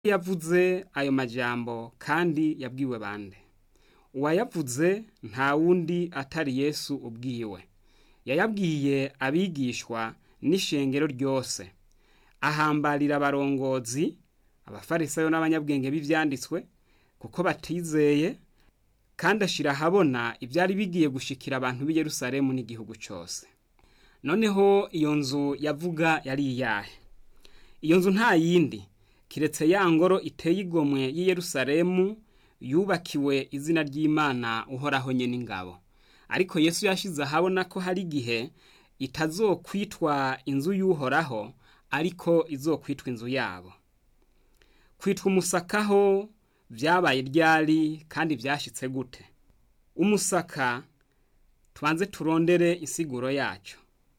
yavuze ayo majambo kandi yabwiwe bande uwayavuze nta wundi atari yesu ubwiwe yayabwiye abigishwa n'ishengero ryose ahambarira abarongozi abafarisayo n'abanyabwenge b'ivyanditswe kuko batizeye kandi ashira ahabona ivyari bigiye gushikira abantu b'i Yerusalemu n'igihugu cose noneho iyo nzu yavuga yari iyahe iyo nzu nta yindi kiretse ya ngoro iteye igomwe y'i Yerusalemu yubakiwe izina ry'Imana uhoraho nyene ingabo ariko Yesu yashize ahabona ko hari igihe itazokwitwa inzu y'uhoraho ariko izokwitwa inzu yabo kwitwa umusakaho vyabaye ryari kandi vyashitse gute umusaka tubanze turondere insiguro yaco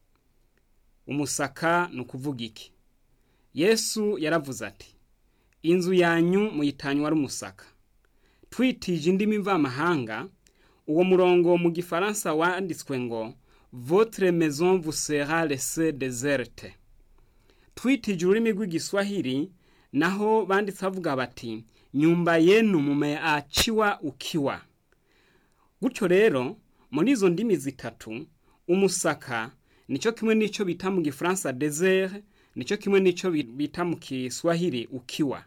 umusaka ni ukuvuga iki yesu yaravuze ati inzu yanyu muyitanywa ari umusaka twitije indimi mvamahanga uwo murongo mu gifaransa wanditswe ngo votre maison vous sera laissée déserte twitije ururimi rw'igiswahili naho banditse bavuga bati nyumba yenu mumeachiwa ukiwa gutyo rero muri izo ndimi zitatu umusaka nico kimwe n'ico bita mu gifaransa desert nico kimwe n'ico bita mu kiswahili ukiwa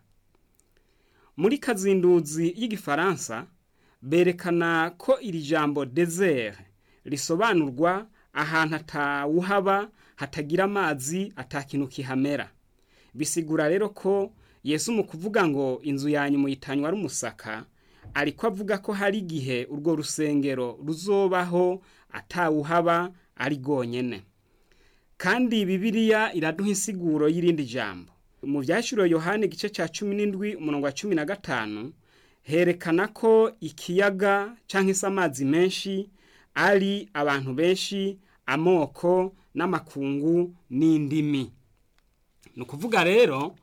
muri kazinduzi y'igifaransa berekana ko iri jambo desert risobanurwa ahantu atawuhaba hatagira amazi atakintu kihamera bisigura rero ko yesu mu kuvuga ngo inzu yanyu muyitanywa ari umusaka ariko avuga ko hari igihe urwo rusengero ruzobaho atawuhaba ari rwonyene kandi bibiliya iraduha insiguro y'irindi jambo mu vyashuro yohani igice ca cumi n'indwi umurongo wa cumi na gatanu herekana ko ikiyaga canke se amazi menshi ari abantu benshi amoko n'amakungu n'indimi ni ukuvuga rero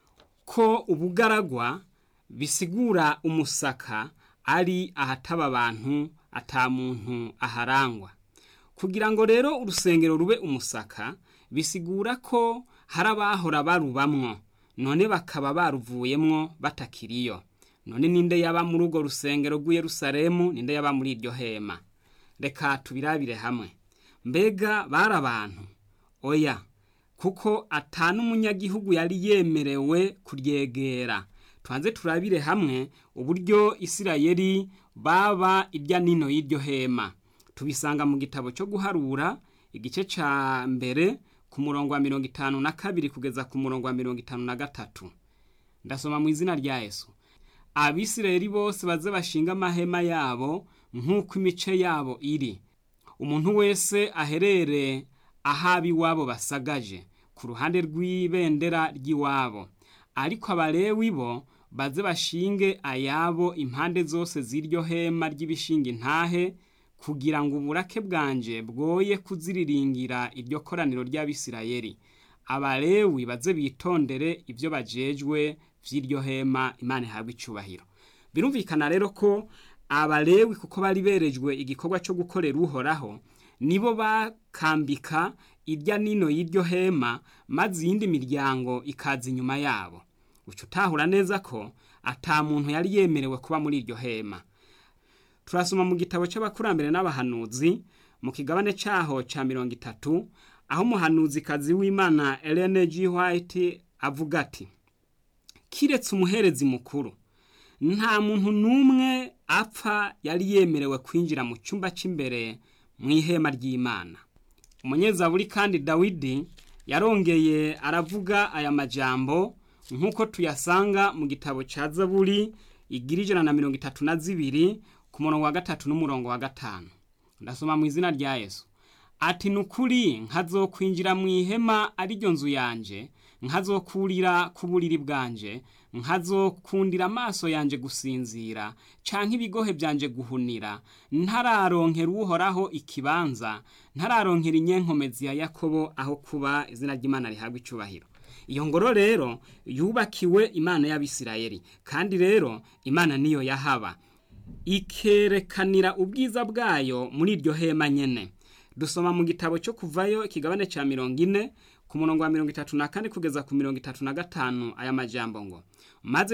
ko ubugaragwa bisigura umusaka ari ahataba abantu ata muntu aharangwa kugira ngo rero urusengero rube umusaka bisigura ko hari abahora barubamwo none bakaba baruvuyemwo batakiriyo none ninde yaba muri urwo rusengero rw'i Yerusalemu ninde yaba muri iryo hema reka tubirabire hamwe mbega bari abantu oya kuko ata n'umunyagihugu yari yemerewe kuryegera tubanze turabire hamwe uburyo isirayeli baba irya nino y'iryo hema tubisanga mu gitabo cyo guharura igice ca mbere ku murongo wa mirongo itanu na kabiri kugeza ku murongo wa mirongo itanu na gatatu ndasoma mu izina rya yesu abisirayeli bose baze bashinga amahema yabo nk'uko imice yabo iri umuntu wese aherere ahaba iwabo basagaje ku ruhande rw'ibendera ry'iwabo ariko abalewi bo baze bashinge ayabo impande zose z'iryo hema ry'ibishinga intahe kugira ngo uburake bwanje bwoye kuziriringira iryo koraniro ry'abisirayeli abalewi baze bitondere ibyo bajejwe vy'iryo hema imana ihabwa icubahiro birumvikana rero ko abalewi kuko bari berejwe igikorwa cyo gukorera uhoraho nibo bakambika irya nino y'iryo hema maze iyindi miryango ikaza inyuma yabo uca utahura neza ko ata muntu yari yemerewe kuba muri iryo hema turasoma mu gitabo cy'abakurambere n'abahanuzi mu kigabane cyaho cya mirongo itatu aho umuhanuzikazi w'imana Ellen G. White avuga ati kiretse umuherezi mukuru nta muntu n'umwe apfa yari yemerewe kwinjira mu cyumba cy'imbere mu ihema ry'imana umunyezaburi kandi dawidi yarongeye aravuga aya majambo nk'uko tuyasanga mu gitabo cya zaburi igira ijana na mirongo itatu na zibiri ku murongo wa gatatu n'umurongo wa gatanu ndasoma mu izina rya yesu ati ni ukuri nkazokwinjira mu ihema ariryo nzu yanje nkazokurira ku buriri bwanje nkazokundira amaso yanje gusinzira canke ibigohe byanje guhunira ntararonkera uhoraho ikibanza ntararonkera inyenkomezi ya yakobo aho kuba izina ry'imana rihabwa icubahiro iyo ngoro rero yubakiwe imana y'abisirayeli kandi rero imana niyo yahaba ikerekanira ubwiza bwayo muri iryo hema nyene dusoma mu gitabo cyo kuvayo ikigabane cya mirongo ine ku murongo wa mirongo itatu na kane kugeza ku mirongo itatu na gatanu aya majambo ngo maze